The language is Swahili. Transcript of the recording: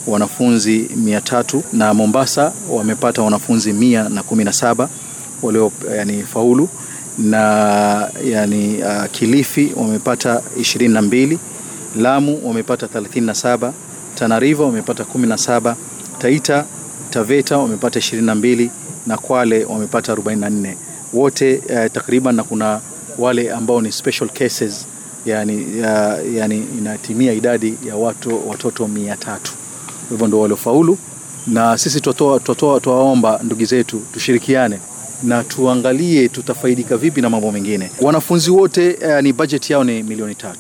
wanafunzi mia tatu na Mombasa wamepata wanafunzi mia na kumi na saba walio yani faulu na yani uh, Kilifi wamepata ishirini na mbili Lamu wamepata 37 Tana River wamepata 17 Taita Taveta wamepata 22 na Kwale wamepata 44 wote uh, takriban na kuna wale ambao ni special cases yani, ya, yani inatimia idadi ya watu watoto mia tatu hivyo ndio waliofaulu na sisi twawaomba ndugu zetu tushirikiane na tuangalie tutafaidika vipi na mambo mengine wanafunzi wote uh, ni budget yao ni milioni tatu